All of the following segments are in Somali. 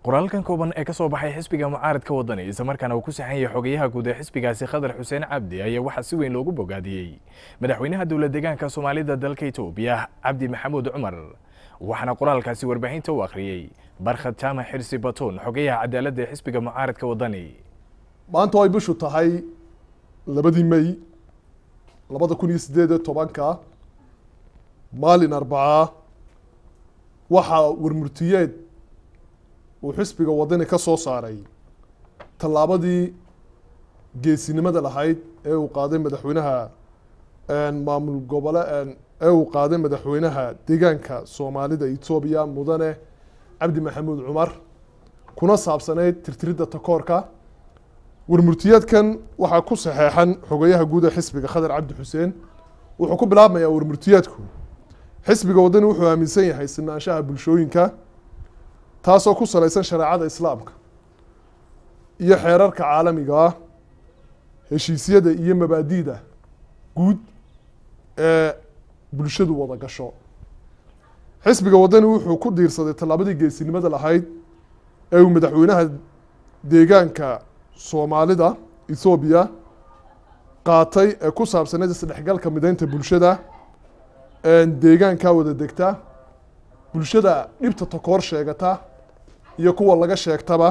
qoraalkan kooban ee ka soo baxay xisbiga mucaaradka wadani islamarkaana uu ku saxan yahay xogayaha guud ee xisbigaasi khadar xuseen cabdi ayaa waxaa si weyn loogu bogaadiyey madaxweynaha dowlad deegaanka soomaalida dalka etoobiya cabdi maxamuud cumar waxaana qoraalkaasi warbaahinta u akhriyey barkhad jaamac xirsi batuun xogayaha cadaaladda ee xisbiga mucaaradka wadani maanta ay bishu tahay labadii may labada kun iyo siddeed iyo tobanka maalin arbacaa waxaa warmurtiyeed uu xisbiga wadani ka soo saaray tallaabadii geesinimada lahayd ee uu qaaday madaxweynaha maamul gobole ee uu qaaday madaxweynaha deegaanka soomaalida etoobiya mudane cabdi maxamuud cumar kuna saabsanayd tirtiridda takoorka warmurtiyeedkan waxaa ku saxeexan xogayaha guud ee xisbiga khadar cabdi xuseen wuxuu ku bilaabmayaa warmurtiyeedku xisbiga wadani wuxuu aaminsan yahay sinaanshaha bulshooyinka taasoo ku salaysan shareecada islaamka iyo xeerarka caalamiga ah heshiisyada iyo mabaadi'da guud ee bulshadu wada gasho xisbiga wadani wuxuu ku diirsaday tallaabadii geesinimada lahayd ee uu madaxweynaha deegaanka soomaalida ethoobiya qaatay ee ku saabsaneyd isdhexgalka mideynta bulshada deegaankaa wada degta bulshada dhibta takoor sheegata iyo kuwa laga sheegtaba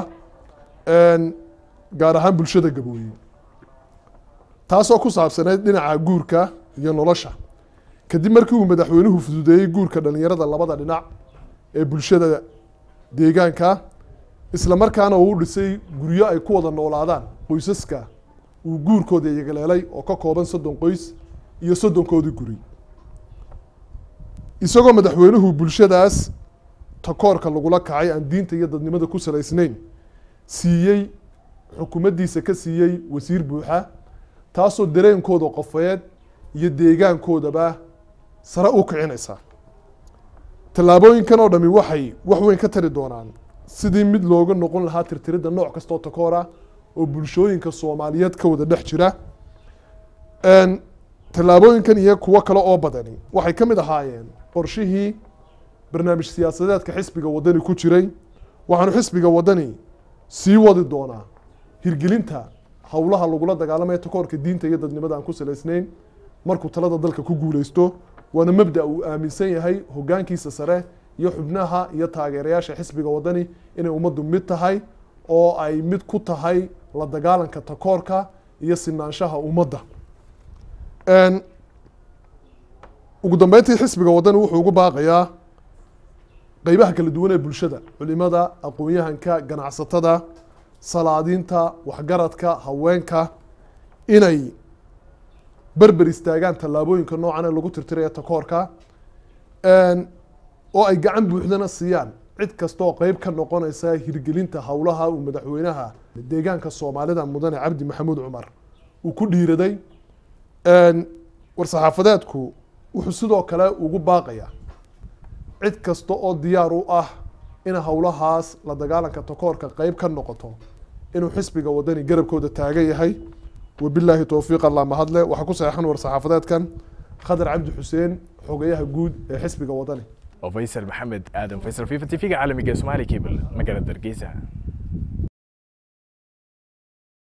gaar ahaan bulshada gabooye taasoo ku saabsaneyd dhinaca guurka iyo nolosha kadib markii uu madaxweynuhu fududeeyey guurka dhalinyarada labada dhinac ee bulshada deegaanka isla markaana uu u dhisay guryo ay ku wada noolaadaan qoysaska uu guurkooda yagaleelay oo ka kooban soddon qoys iyo soddonkoodii guri isagoo madaxweynuhu bulshadaas takoorka lagula kacay aan diinta iyo dadnimada ku salaysnayn siiyey xukuumaddiisa ka siiyey wasiir buuxa taasoo dareenkooda qofeed iyo deegaankoodaba sare u kicinaysa tallaabooyinkan oo dhami waxay wax weyn ka tari doonaan sidii mid looga noqon lahaa tirtiridda nooc kastoo takoora oo bulshooyinka soomaaliyeed ka wada dhex jira tallaabooyinkan iyo kuwo kale oo badani waxay ka mid ahaayeen qorshihii barnaamij siyaasadeedka xisbiga wadani ku jiray waxaanu xisbiga wadani sii wadi doonaa hirgelinta howlaha lagula dagaalamaya takoorka diinta iyo dadnimada aan ku salaysnayn markuu talada dalka ku guuleysto waana mabda uu aaminsan yahay hogaankiisa sare iyo xubnaha iyo taageerayaasha xisbiga wadani inay ummaddu mid tahay oo ay mid ku tahay la dagaalanka takoorka iyo sinaanshaha ummadda ugu dambeyntii xisbiga wadani wuxuu ugu baaqayaa qeybaha kala duwan ee bulshada culimada aqoon-yahanka ganacsatada salaadiinta waxgaradka haweenka inay berber istaagaan tallaabooyinka noocan ee lagu tirtiraya takoorka oo ay gacan buuxdana siiyaan cid kastaoo qeyb ka noqonaysa hirgelinta howlaha uu madaxweynaha deegaanka soomaalida mudane cabdi maxamuud cumar uu ku dhiiraday war-saxaafadeedku wuxuu sidoo kale ugu baaqayaa cid kasta oo diyaar u ah in howlahaas la dagaalanka takoorka qeyb ka noqoto inuu xisbiga wadani garabkooda taagan yahay wabilaahi towfiiq allah mahadle waxaa ku saxeexan war-saxaafadeedkan khadar cabdi xuseen xogayaha guud ee xisbiga wadani oo faysal maxamed aadan faysal fifa t v-ga caalamiga ee somaali cable magaalada hargeysa